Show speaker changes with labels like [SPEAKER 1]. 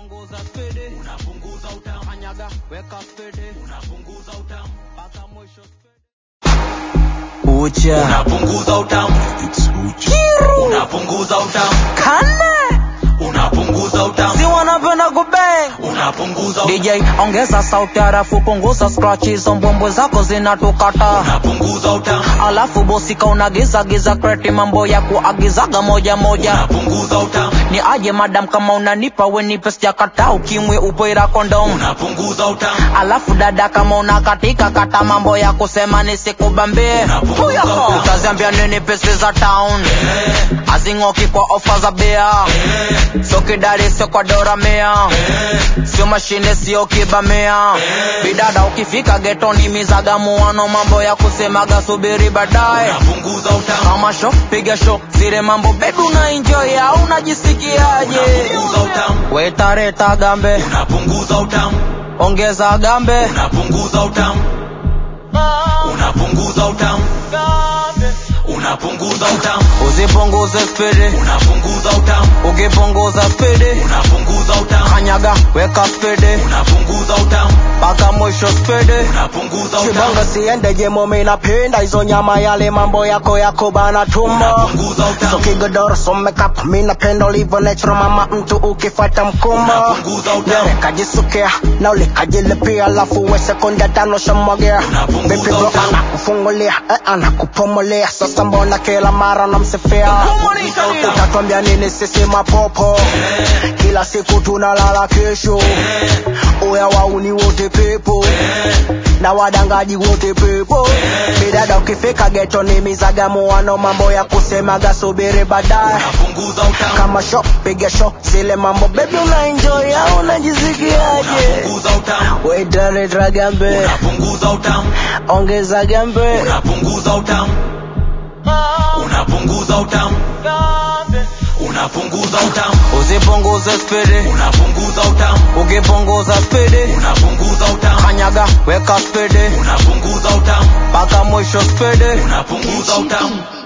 [SPEAKER 1] ukipunguza spidi unapunguza utamu kanyaga weka spidi unapunguza utamu mpaka mwisho ucha
[SPEAKER 2] unapunguza utamu unapunguza utamu
[SPEAKER 1] kane
[SPEAKER 2] unapunguza utamu
[SPEAKER 1] si wanapenda kubang
[SPEAKER 2] unapunguza utamu
[SPEAKER 1] DJ ongeza sauti halafu punguza scratch hizo mbwembwe zako zinatukata
[SPEAKER 2] unapunguza utamu
[SPEAKER 1] alafu bosika unagiza giza kreti mambo ya kuagizaga moja moja
[SPEAKER 2] unapunguza utamu
[SPEAKER 1] ni aje madam kama unanipa wenipe sijakata ukimwe upoira kondom
[SPEAKER 2] unapunguza utamu
[SPEAKER 1] alafu dada kama unakatika kata mambo ya kusema nisikubambie
[SPEAKER 2] Unapunguza utamu.
[SPEAKER 1] utaziambia nini pesi za town azing'oki kwa ofa za bia sio kidari sio kwa dora mea sio mashine sio kibamea bidada ukifika getoni mizagamuano mambo ya kusemaga subiri baadaye
[SPEAKER 2] unapunguza utamu
[SPEAKER 1] kama sho piga sho zile mambo bebi una enjoy au unajisikiaje
[SPEAKER 2] unapunguza utamu
[SPEAKER 1] wetareta gambe
[SPEAKER 2] unapunguza utamu
[SPEAKER 1] ongeza gambe
[SPEAKER 2] unapunguza utamu unapunguza utamu unapunguza utamu
[SPEAKER 1] usipunguze spidi
[SPEAKER 2] unapunguza utamu
[SPEAKER 1] ukipunguza spidi
[SPEAKER 2] unapunguza utamu
[SPEAKER 1] kanyaga weka spidi
[SPEAKER 2] unapunguza utamu
[SPEAKER 1] mpaka mwisho spidi
[SPEAKER 2] unapunguza utamu
[SPEAKER 3] kibongo siende jemo minapenda hizo nyama yale mambo yako yako bana tumbo
[SPEAKER 2] unapunguza
[SPEAKER 3] so
[SPEAKER 2] utamu
[SPEAKER 3] kigodoro so makeup minapenda ulivyo natural mama mtu ukifata mkumbo
[SPEAKER 2] unapunguza utamu
[SPEAKER 3] Yere kajisukea na ulikajilipia alafu we sekunde tano shamwagea
[SPEAKER 2] Unapunguza
[SPEAKER 3] Baby bro
[SPEAKER 2] utamu.
[SPEAKER 3] anakufungulia eh, anakupomolea sasa mbona kila mara namsifia utatwambia nini sisi mapopo kila siku tunalala kesho uya wauni wote pepo na wadangaji wote pepo bidada ukifika geto ni mizagamuano mambo ya kusemaga subiri baadaye
[SPEAKER 2] unapunguza utamu
[SPEAKER 3] kama sho piga sho zile mambo bebi una enjoy au unajisikiaje
[SPEAKER 2] unapunguza utamu
[SPEAKER 3] wetareta gambe
[SPEAKER 2] unapunguza utamu
[SPEAKER 3] ongeza gambe
[SPEAKER 2] unapunguza utamu unapunguza utamu unapunguza utamu
[SPEAKER 1] usipunguze spidi
[SPEAKER 2] unapunguza utamu
[SPEAKER 1] ukipunguza spidi
[SPEAKER 2] unapunguza utamu
[SPEAKER 1] kanyaga weka spidi
[SPEAKER 2] unapunguza utamu
[SPEAKER 1] mpaka mwisho spidi
[SPEAKER 2] unapunguza utamu